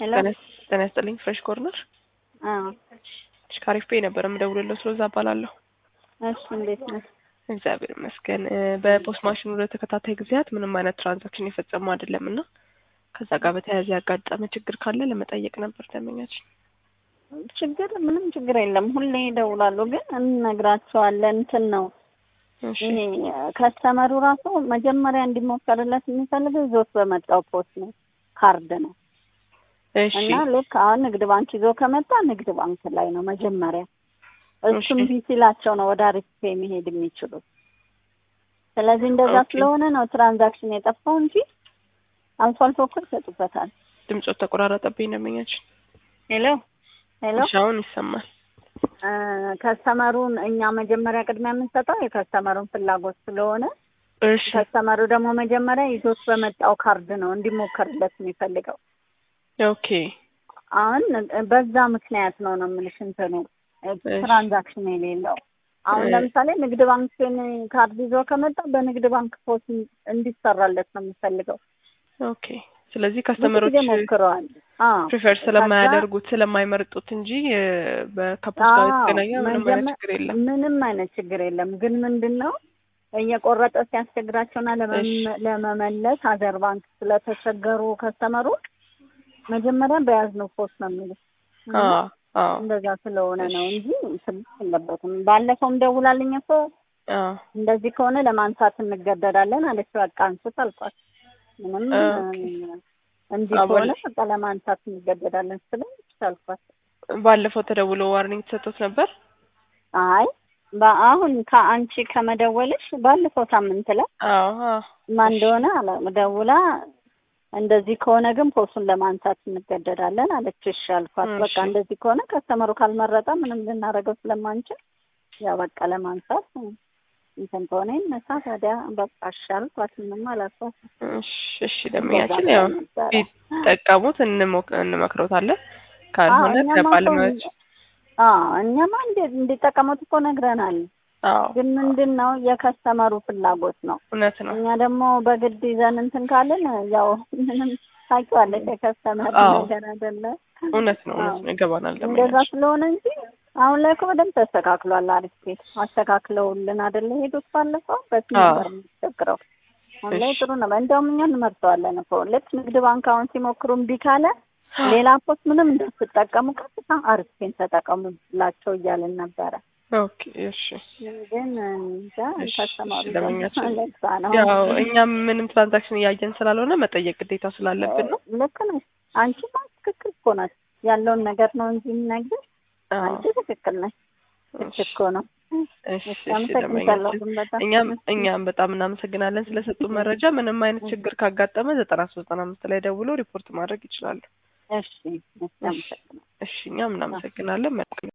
ሄሎ ጤና ይስጥልኝ። ፍሬሽ ኮርነር አዎ ሽካሪፍ ፔ ነበር የምደውልለው። ስለዛ እባላለሁ። እሺ እንዴት ነህ? እግዚአብሔር ይመስገን። በፖስት ማሽኑ ለተከታታይ ጊዜያት ምንም አይነት ትራንዛክሽን የፈጸሙ አይደለም እና ከዛ ጋር በተያያዘ ያጋጠመ ችግር ካለ ለመጠየቅ ነበር ደንበኛችን። ችግር ምንም ችግር የለም። ሁሌ ይደውላሉ፣ ግን እንነግራቸዋለን። እንትን ነው እሺ ይሄ ከስተመሩ ራሱ መጀመሪያ እንዲሞከርለት የሚፈልገው ይዞት በመጣው ፖስት ነው ካርድ ነው እሺ እና ልክ አሁን ንግድ ባንክ ይዞ ከመጣ ንግድ ባንክ ላይ ነው መጀመሪያ እሱም እሺ። ቢሲላቸው ነው ወደ አሪፍ ፔ መሄድ የሚችሉት። ስለዚህ እንደዛ ኦኬ። ስለሆነ ነው ትራንዛክሽን የጠፋው እንጂ አልፎ አልፎ እኮ ይሰጡበታል። ድምፆት ተቆራረጠብኝ ደንበኛችን። ሄሎ ሄሎ እሺ አሁን ይሰማል። እ ከስተመሩን እኛ መጀመሪያ ቅድሚያ የምንሰጠው የከስተመሩን ፍላጎት ስለሆነ እሺ ከስተመሩ ደግሞ መጀመሪያ ይዞት በመጣው ካርድ ነው እንዲሞከርለት የሚፈልገው። ኦኬ አሁን በዛ ምክንያት ነው ነው የምልሽ እንትኑ እ ትራንዛክሽን የሌለው አሁን እ ለምሳሌ ንግድ ባንክን ካርድ ይዞ ከመጣ በንግድ ባንክ ፖስት እንዲሰራለት ነው የሚፈልገው። ኦኬ። ስለዚህ ብዙ ከስተመሮች ጊዜ ሞክረዋል። አዎ ፕሪፈር ከዛ ስለማያደርጉት ስለማይመርጡት እንጂ እ በከፖስት ጋር አዎ የተገናኘ ምንም አይነት መጀመ- ችግር የለም። ምንም አይነት ችግር የለም። ግን ምንድን ነው እየቆረጠ ሲያስቸግራቸውና እሺ ለመመ- ለመመለስ ሀገር ባንክ ስለተቸገሩ ከስተመሩ መጀመሪያ በያዝነው ፖስት ነው የሚሉት እና አዎ አዎ እንደዛ ስለሆነ ነው እሺ እንጂ ስልክ የለበትም። ባለፈውም ደውላልኝ እኮ አዎ እንደዚህ ከሆነ ለማንሳት እንገደዳለን አለች። በቃ አንሱት አልኳት። ምንም ኦኬ እ እንዲህ አዎ ከሆነ ባለ- በቃ ለማንሳት እንገደዳለን ስለች አልኳት። ባለፈው ተደውሎ ዋርኒንግ ተሰጥቶት ነበር። አይ በአሁን ከአንቺ ከመደወልሽ ባለፈው ሳምንት ላይ አዎ አዎ ማን እሺ እንደሆነ አላ ደውላ እንደዚህ ከሆነ ግን ፖስቱን ለማንሳት እንገደዳለን አለች። እሺ አልኳት። እሺ በቃ እንደዚህ ከሆነ ከስተመሩ ካልመረጠ ምንም ልናደርገው ስለማንችል ያው በቃ ለማንሳት እንትን ከሆነ ይነሳ ታዲያ በቃ እሺ አልኳት። ምንም አላልኳት። እሺ እሺ እንደዛ ደንበኛችን ብላኝ ያው ነበረ። ቢጠቀሙት እንሞክ- እንመክሮታለን። አዎ ካልሆነ እኛማ እኮ ከባለሙያዎች አዎ እኛማ እንዴ እንዲጠቀሙት እኮ ነግረናል። አዎ ግን ምንድን ነው የከስተመሩ ፍላጎት ነው። እውነት ነው። እኛ ደግሞ በግድ ይዘን እንትን ካልን ያው ምንም ታውቂዋለሽ የከስተመር አዎ ነገር አይደለ? እውነት ነው አዎ እውነት ነው ይገባናል እንደዛ ደንበኛችን። ስለሆነ እንጂ አሁን ላይ እኮ በደንብ ተስተካክሏል። አሪፍ ቤት አስተካክለውልን አይደለ ሄዱት ባለፈው በፊት አዎ ነበር የሚቸግረው። አሁን ላይ እሺ ጥሩ ነው። እንደውም እኛ እንመርጠዋለን እኮ ልክ ንግድ ባንክ አሁን ሲሞክሩ እምቢ ካለ ሌላ ፖስት ምንም እንዳትጠቀሙ ቀጥታ አሪፍ ቤት ተጠቀሙላቸው እያልን ነበረ። ኦኬ እሺ ግን እንጃ እሺ እሺ ከስተመሩ ደግሞ ደንበኛችን ለዛ ነው ያው እኛም ምንም ትራንዛክሽን እያየን ስላልሆነ መጠየቅ ግዴታ ስላለብን ነው። ልክ ነሽ። አንቺማ ትክክል እኮ ናት። ያለውን ነገር ነው እንጂ የምነግርሽ አዎ አንቺ ትክክል ነሽ። ልክ እሺ እኮ ነው። እሺ እሺ እሺ አመሰግንሻለሁ ደንበኛችን ግን በጣም እኛም እኛም በጣም እናመሰግናለን ስለሰጡን መረጃ። ምንም አይነት ችግር ካጋጠመ ዘጠና ሶስት ዘጠና አምስት ላይ ደውሎ ሪፖርት ማድረግ ይችላሉ። እሺ እሺ እሺ አመሰግናለሁ። እሺ እኛም እናመሰግናለን። መልካም